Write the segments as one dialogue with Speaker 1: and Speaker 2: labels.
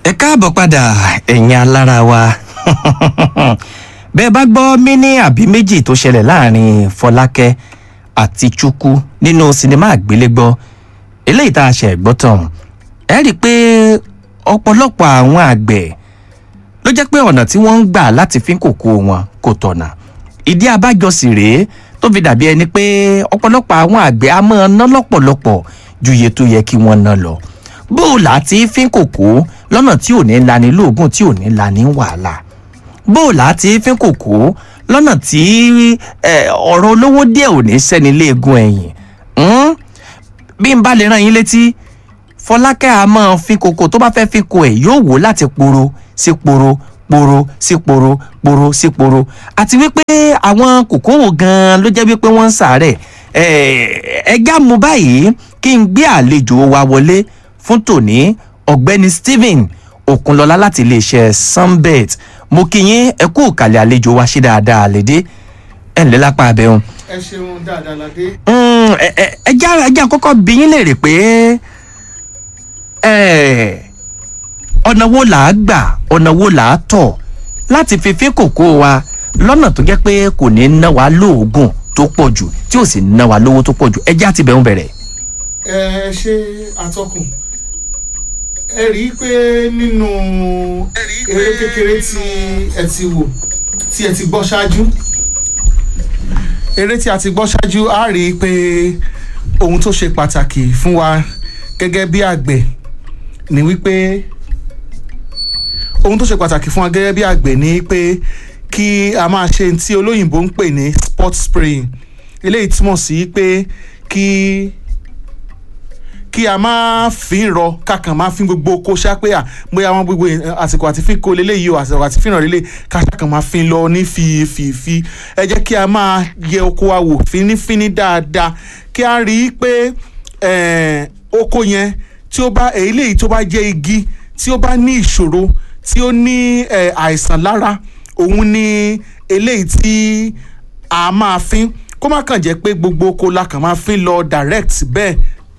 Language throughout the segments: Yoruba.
Speaker 1: ẹ káàbọ̀ padà ẹ̀yin alára wa bẹ́ẹ̀ bá gbọ́ mínì àbí méjì tó ṣẹlẹ̀ láàrin fọlákẹ́ àti chukwu nínú sinimá àgbélégbọ́ eléyìí tá a ṣe gbọ́ tán ẹ rí i pé ọ̀pọ̀lọpọ̀ àwọn àgbẹ̀ ló jẹ́ pé ọ̀nà tí wọ́n ń gbà láti fín kòkó wọn kò tọ̀nà ìdí abájọ sì rèé tó fi dàbí ẹni pé ọ̀pọ̀lọpọ̀ àwọn àgbẹ̀ á máa ná lọ́pọ̀lọpọ̀ ju iye tó yẹ kí wọ́n ná lọ bó o là á ti fín kòkó lọ́nà tí ò ní lani lóògùn tí ò ní lani wàhálà bó o là á ti fín kòkó lọ́nà tí ọ̀rọ̀ olówó díẹ̀ ò ní sẹ́ni léegun ẹ̀yìn bí n bá lè rán yín létí fọlákẹ́ a máa fi kòkó tó bá fẹ́ fi ko ẹ̀ yóò wò láti poro sí poro poro sí poro poro sí poro àti wípé àwọn kòkó wo gan-an ló jẹ́ wípé wọ́n ń sàárẹ̀ ẹ̀ẹ́dá mu báyìí kí n gbé àlejò wa wọlé fún tòní ọ̀gbẹ́ni stephen òkunlọ́lá láti iléeṣẹ́ sunbet mo kí yín ẹ kú òkàlẹ̀ àlejò wa ṣe dáadáa lédè ẹ̀ ǹlẹ́ lápá abẹ́hùn.
Speaker 2: ẹ ṣeun dáadáa ládé.
Speaker 1: ẹ já ẹ já kọ́kọ́ bí yín léèrè pé ọ̀nà wo là á gbà ọ̀nà wo là á tọ̀ láti fi fín kòkó wa lọ́nà tó jẹ́ pé kò ní ná wa lóògùn tó pọ̀ jù tí ò sì ná wa lówó tó pọ̀ jù ẹ já ti bẹ̀rù bẹ̀rẹ̀.
Speaker 2: ẹ ṣe atọ́kùn ẹ rí i pé nínú eré kékeré tí ẹ ti wò tí ẹ ti gbọ́ ṣáájú eré tí a ti gbọ́ ṣáájú á rí i pé ohun tó ṣe pàtàkì fún wa gẹ́gẹ́ bí àgbẹ̀ ni wípé ohun tó ṣe pàtàkì fún wa gẹ́gẹ́ bí àgbẹ̀ ni pé kí a máa ṣe tí olóyìnbó ń pè ní spot spraying eléyìí túmọ̀ sí pé kí kí a máa fi ń rọ kákan máa fi gbogbo oko ṣápé à bóyá wọn gbogbo àsìkò àti fi kó leléyìí o àsìkò àti fi ràn lélẹ̀ káṣákan máa fi lọ ní fìfìfì ẹ jẹ́ kí a máa yẹ oko wa wò fínífíní dáadáa kí a rí i pé oko yẹn tí ó bá eléyìí tó bá jẹ́ igi tí ó bá ní ìṣòro tí ó ní àìsàn lára òun ni eléyìí tí a máa fín kó má kàn jẹ́ pé gbogbo oko la kàn máa fín lọ direct bẹ́ẹ̀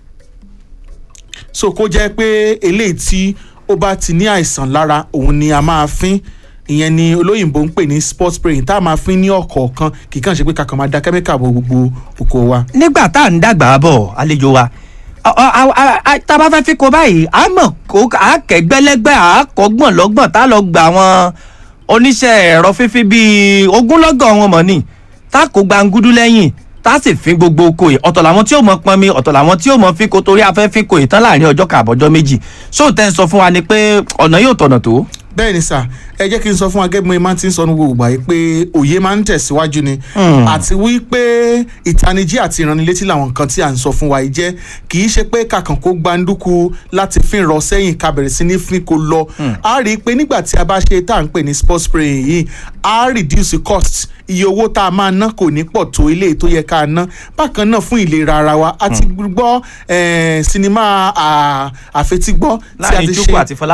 Speaker 2: so kó jẹ́ pé eléyìí tí ó bá ti ní àìsàn lára òun ni a máa fín ìyẹn ni olóyìnbó ń pè ní spot spraying tá a máa fín ní ọ̀kọ̀ọ̀kan kì í kàn ṣe pé kàkàn máa da kẹ́míkà bo gbogbo oko wa.
Speaker 1: nígbà tá à ń dàgbà bọ̀ àlejò wa tá a bá fẹ́ fi ko báyìí a mọ̀ kó a kẹ́gbẹ́lẹ́gbẹ́ a kọ́gbọ̀n lọ́gbọ̀n tá a lọ gba àwọn oníṣẹ́ ẹ̀rọ fífi bíi ogúnlọ́gọ̀ wọn mọ̀ ni tá a kó gbangudu lẹ́yìn tá a sì fin gbogbo oko yìí ọ̀tọ̀ làwọn tí ó mọ pọnmi ọ̀tọ̀ làwọn tí ó mọ fi ko torí afẹ́ fi ko yìí tán láàrin ọjọ́ kàbọ̀jọ́ méjì sóòtẹ́ ń sọ fún wa ni pé ọ̀nà yóò tọ̀nà tó
Speaker 2: bẹ́ẹ̀ ni sà ẹ jẹ́ kí n sọ fún agẹ́gbọ́n máa ti ń sọ ní gbogbo àyè pé òye máa ń tẹ̀síwájú ni àti wípé ìtanijí àti ìránnilétí làwọn nǹkan tí à ń sọ fún wa yìí jẹ́ kì í ṣe pé kàkàn kó gbandúkú láti fi rọ sẹ́yìn ká bẹ̀rẹ̀ sí ní fi kó lọ a rí i pé nígbà tí a bá ṣe tá à ń pè ní sport spraying yìí a reduce cost iye owó tá a máa ná kò ní pọ̀ tó ilé tó yẹ ká ná bákan náà fún ìlera ara wa a ti gbọ́ sinimá àfetígbọ́ tí a ti ṣe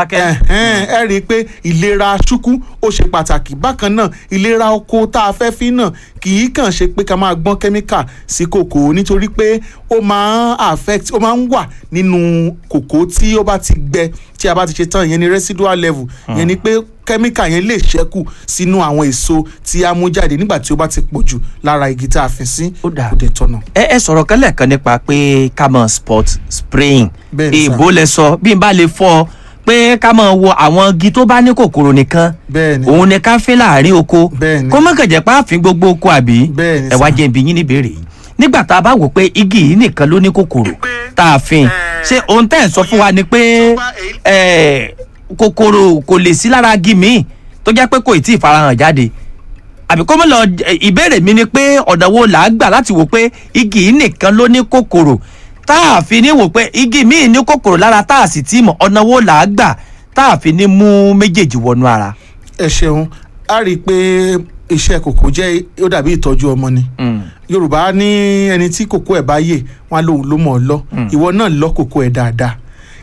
Speaker 2: ẹ rí i pé ìlera ṣúkú ó ṣe pàtàkì bákan náà ìlera oko tá a fẹ́ fi náà kì í kàn ṣe pé ká máa gbọ́n kẹ́míkà sí kòkó nítorí pé ó máa ń affect ó máa ń wà nínú kòkó tí ó bá ti gbẹ tí a bá ti ṣe tán ìyẹn ni residual level ìyẹn ni pé kẹ́míkà yẹn lè ṣẹ́kù sínú àwọn èso tí a mú jáde nígbà tí ó bá ti pọ̀ jù lára igi tá a fi sí
Speaker 1: ó dà
Speaker 2: kò dé tọ̀nà.
Speaker 1: ẹ ẹ sọ̀rọ̀ kan lẹ́ẹ̀kan nípa pé ká mọ̀ spot spraying
Speaker 2: Bẹ́ẹ̀ni sà.
Speaker 1: èèbó lẹ sọ bí n bá lè fọ pé ká mọ̀ wo àwọn igi tó bá ní kòkòrò nìkan
Speaker 2: bẹ́ẹ̀ni
Speaker 1: òun ni ká fín láàrin oko
Speaker 2: Bẹ́ẹ̀ni.
Speaker 1: kó mọ̀ kẹ̀jẹ̀ pààfin gbogbo oko àbí
Speaker 2: Bẹ́ẹ̀ni
Speaker 1: ẹ wá
Speaker 2: sà.
Speaker 1: jẹ́ ibi yín níbèrè yìí nígbà tá a bá wò pé igi yìí nìkan ló ní kòkòrò tá a fin ṣé ohun tẹ́ ẹ̀ sọ fún wa ni pé ẹ̀, kòkòrò kò lè sí lára igi míì tó jẹ́ pé kò ì tí ì farahàn jáde àbí kó mọ̀ lọ ìbéèrè mi ni pé ọ̀nà wo là á gbà láti wò pé igi yìí nìkan ló ní kòkòrò tá a fi ní wò pé igi míì ní kòkòrò lára tá a sì tí mọ̀ ọ̀nà wo là á gbà tá a fi ní mú méjèèjì wọnú ara.
Speaker 2: ẹ ṣeun a rí i pé iṣẹ́ kòkó jẹ́ ó dàbí ìtọ́jú ọmọ ni yorùbá ní ẹni tí kòkó ẹ̀ bá yè wọn á lóun ló mọ̀ ọ́ lọ ìwọ náà lọ kòkó ẹ̀ dáadáa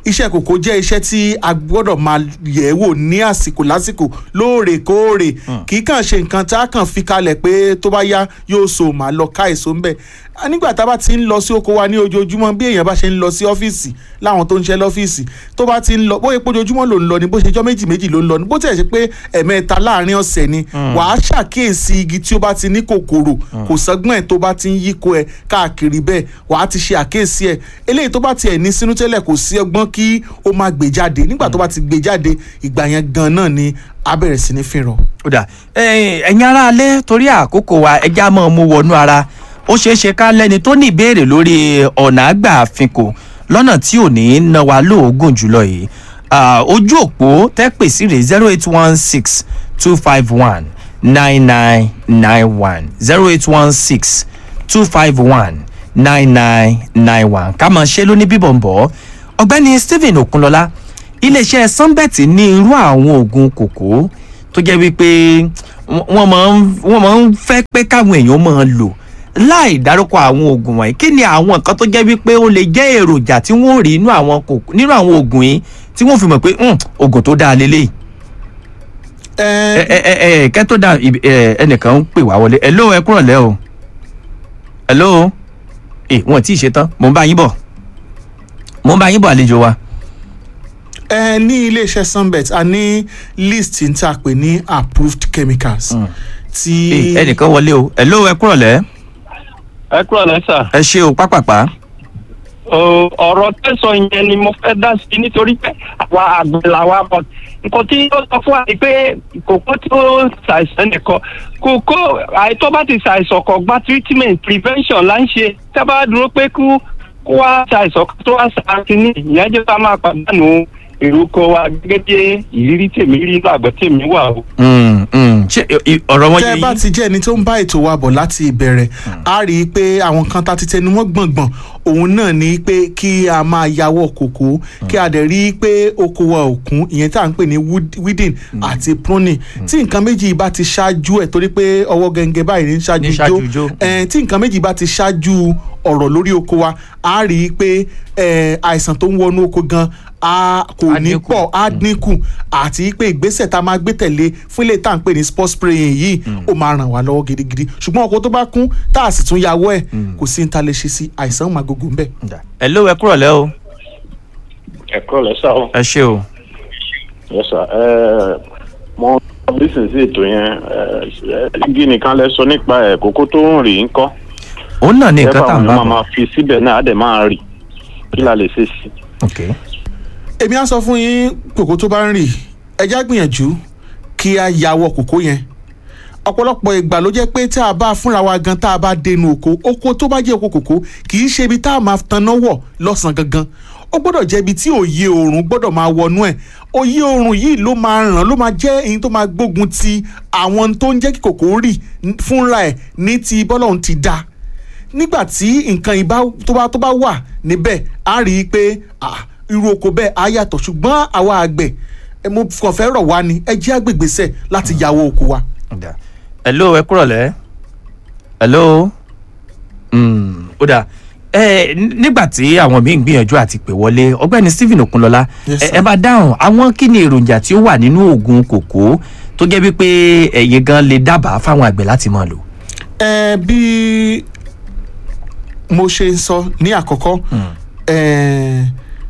Speaker 2: iṣẹ́ kòkó jẹ́ iṣẹ́ tí a gbọ́dọ̀ máa yẹ̀ wò ní àsìkò lásìkò lóòrèkóòrè kì í kàn ṣe nǹkan tá a kàn fi kalẹ̀ pé tó bá yá yóò so màá lọ ká èso ńbẹ̀ nígbà tá a bá ti ń lọ sí oko wa ní ojoojúmọ́ bí èèyàn bá ṣe ń lọ sí ọ́fíìsì láwọn tó ń ṣe lọ́fíìsì tó bá ti ń lọ bóyá ojoojúmọ́ ló ń lọ ni bó ṣe jọ́ méjì méjì ló ń lọ ni bó tẹ̀ ṣe pé ẹ̀mẹ́ta láàrin ọ̀sẹ̀ ni wàá ṣàkíyèsí igi tí ó bá ti ní kòkòrò kò sọ́gbọ́n ẹ̀ tó bá ti ń yíko ẹ̀ káàkiri bẹ́ẹ̀ wàá ti ṣe àkíyèsí ẹ̀ eléyìí tó bá tiẹ̀ ní sínú tẹ́lẹ̀ kò sí ọgbọ́n kí ó máa gbé jáde nígbà tó bá ti gbé jáde ìgbà yẹn gan náà ni a bẹ̀rẹ̀ sí ní fìràn.
Speaker 1: ó dà ẹ̀yin ará alẹ́ torí àkókò wa ẹja máa mú wọnú ara ó ṣeé ṣe ká lẹ́ni tó ní ìbéèrè lórí ọ̀nà àgbà àfikò lọ́nà tí ò ní ná wa lóògùn jùlọ yìí ojú òpó tẹ́ pè sí rè zero eight one six two five one nine nine nine one zero eight one six two five one nine nine nine one ká máa ṣe lóní bíbọ̀ ń bọ̀ ọ̀gbẹ́ni Stephen Okunlọ́lá iléeṣẹ́ sunbet ní irú àwọn oògùn kòkó tó jẹ́ wípé wọ́n máa ń fẹ́ pé káwọn èèyàn máa lò láì dárúkọ àwọn oògùn wọ̀nyí kí ni àwọn nǹkan tó jẹ́ wípé ó lè jẹ́ èròjà tí wọ́n rí nínú àwọn kòkó nínú àwọn oògùn yìí tí wọ́n fi mọ̀ pé oògùn tó dáa lélẹ́yìí. ẹ ẹ ẹ kẹ́ tó dá ẹnìkan ń pè wá wọlé hello ẹ kúrọ̀ lẹ́ o hello ẹ wọn tí ì ṣe tán mò ń bá yín bọ̀ mò ń bá yín bọ̀ àlejò wa.
Speaker 2: ẹ ní iléeṣẹ́ sunbet a ní list n ta pè ní approved chemicals.
Speaker 1: tí ẹnìkan wọlé o hello ẹ kúrọ̀ lẹ́
Speaker 3: ẹ kúrò lẹ́sà.
Speaker 1: ẹ ṣe o pápápá.
Speaker 3: ọ̀rọ̀ tẹ̀sán yẹn ni mo fẹ́ dá sí nítorí pé àwa àgbẹ̀ làwa bọ̀ nǹkan tí ó sọ fún wa ni pé kòkó tó ṣàìsàn nìkan kòkó àìtọ́ bá ti ṣàìsàn kan gba treatment prevention là ń ṣe tẹ́ bá dúró pé kú kó wá ṣàìsàn tó wá ṣàkíní ìyẹn jẹ́ ká máa pàdánù èrúkọ wa gẹ́gẹ́ bí ìrírí tèmi rí lágbẹ́ tèmi wà o.
Speaker 1: ṣé ọ̀rọ̀ wọn yé
Speaker 2: tẹ́
Speaker 1: yín.
Speaker 2: bá ti jẹ́ ẹni tó ń bá ètò wa bọ̀ láti ìbẹ̀rẹ̀ a rí i pé àwọn kan tá ti tẹnu mọ́ gbọ̀ngbọ̀n òun náà ni pé kí a máa yàwọ̀ kòkó kí a dẹ̀ rí i pé oko wa ò kún ìyẹn tá à ń pè ní wood- weeding àti pruning tí nǹkan méjì bá ti ṣáájú ẹ̀ torí pé ọwọ́ gẹ́gẹ́ báyìí ní
Speaker 1: Ní
Speaker 2: ṣáájú
Speaker 1: ṣáájú ijó.
Speaker 2: jó ẹ̀ tí nǹkan méjì bá ti ṣáájú ọ̀rọ̀ lórí oko wa a rí i pé ẹ̀, àìsàn tó ń wọnú oko gan a kò
Speaker 1: Á
Speaker 2: ní
Speaker 1: dínkù.
Speaker 2: pọ̀ á dínkù àti pé ìgbésẹ̀ tá a máa gbé tẹ̀lé fún ilé tá à ń pè ní sport spraying yìí ó máa ràn wá lọ́wọ́ gidigidi ṣùgbọ́n ọkọ̀ tó bá kún tá a sì tún yàwọ́ ẹ̀ kò sí ní ta lè ṣe sí àìsàn máa gbogbo ń bẹ̀.
Speaker 1: hello ẹ kúrọ̀ lẹ́ o
Speaker 4: ẹ kúrò lẹ́sà o.
Speaker 1: ẹ ṣe o.
Speaker 4: yes sir ẹ mo lísìn sí ètò yẹn ẹ igi nìkan lẹ sọ nípa ẹ kókó tó ń rì ń kọ́
Speaker 1: òun náà ní nǹkan tá à ń bá
Speaker 4: máa
Speaker 1: bọ̀.
Speaker 4: máa fi síbẹ̀ náà á dẹ̀ máa rì kí la lè ṣe sí.
Speaker 1: ok
Speaker 2: èmi á sọ fún yín kòkó tó bá ń rì ẹjá gbìyànjú kí a yàwọ̀ kòkó yẹn ọ̀pọ̀lọpọ̀ ìgbà ló jẹ́ pé tá a bá fúnra wa gan tá a bá dénú oko oko tó bá jẹ́ oko kòkó kì í ṣe ibi tá a máa tanná wọ̀ lọ́sàn-án gangan ó gbọ́dọ̀ jẹ́ ibi tí òye oòrùn gbọ́dọ̀ máa wọnú ẹ̀ òye oòrùn yìí ló máa ràn ló máa jẹ́ èyí tó máa gbógun ti àwọn tó ń jẹ́ kí kòkó rì fúnra ẹ̀ ní ti bọ́lọ́hún ti dá nígbà tí nǹkan ìbá tó bá tó bá wà níbẹ̀ á rí i pé ah, irú oko bẹ́ẹ̀ á yàtọ̀ ṣùgbọ́n àwa àgbẹ̀ ẹ, mo kàn fẹ́ rọ̀ wá ni ẹ jẹ́ àgbègbèsẹ̀ láti yàwó oko wa.
Speaker 1: Ọ̀dà. hello ẹ kúrọ̀ lẹ́ hello Mm, ó dà ẹ nígbà tí àwọn míì ń gbìyànjú àti pè wọlé ọ̀gbẹ́ni Stephen Okunlọlá
Speaker 2: Yes,
Speaker 1: ẹ
Speaker 2: sir.
Speaker 1: ẹ bá dáhùn àwọn kí ni èròjà tí ó wà nínú oògùn kòkó tó jẹ́ wípé ẹ̀yin gan lè dábàá fáwọn àgbẹ̀ láti máa lò.
Speaker 2: ẹ bí mo ṣe ń sọ ní àkọ́kọ́ ẹ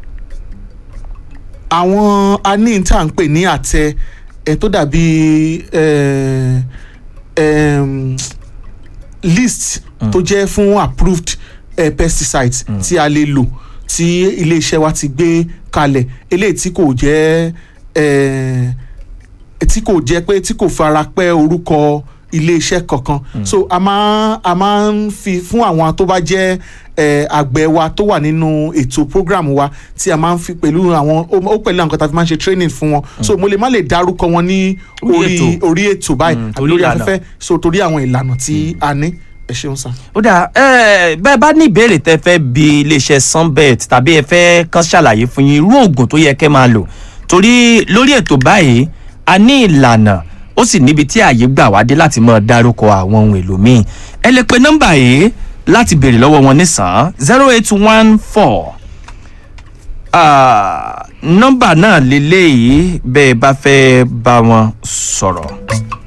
Speaker 2: àwọn aní tá à ń pè ní àtẹ ẹ tó dàbí ẹ ẹm, list tó jẹ́ fún approved eh, pesticides tí a lè lò tí iléeṣẹ́ wa ti gbé kalẹ̀ eléyìí tí kò jẹ́ eh, tí kò jẹ́ pé tí kò fara pẹ́ orúkọ iléeṣẹ́ kankan so a máa a máa ń fi fún àwọn tó bá jẹ́ eh, àgbẹ̀ wa tó wà nínú ètò program wa tí a máa ń fi pẹ̀lú àwọn ó ó pẹ̀lú àwọn kan tá a fi máa ń ṣe training fún wọn so mo lè má lè dárúkọ wọn ní
Speaker 1: Orí
Speaker 2: orí
Speaker 1: ètò.
Speaker 2: orí ètò báyìí
Speaker 1: Mm,
Speaker 2: àbí
Speaker 1: torí
Speaker 2: lórí
Speaker 1: ìlànà.
Speaker 2: afẹ́fẹ́ so torí àwọn ìlànà tí a ní ẹ ṣeun sá.
Speaker 1: ó dà ẹ bẹ́ẹ̀ bá ní ìbéèrè tẹ́ fẹ́ bi iléeṣẹ́ sunbet tàbí ẹ fẹ́ kàn ṣàlàyé fún yín irú oògùn tó yẹ kẹ́ máa lò torí lórí ètò báyìí a ní ìlànà ó sì níbi tí ààyè gbà wá dé láti máa dárúkọ àwọn ohun èlò míì ẹ lè pe nọ́mbà yìí láti béèrè lọ́wọ́ wọn nísàn zero eight one four Ah, nọ́mbà náà lélẹ́yìí bẹ́ẹ̀ bá fẹ́ bá wọn sọ̀rọ̀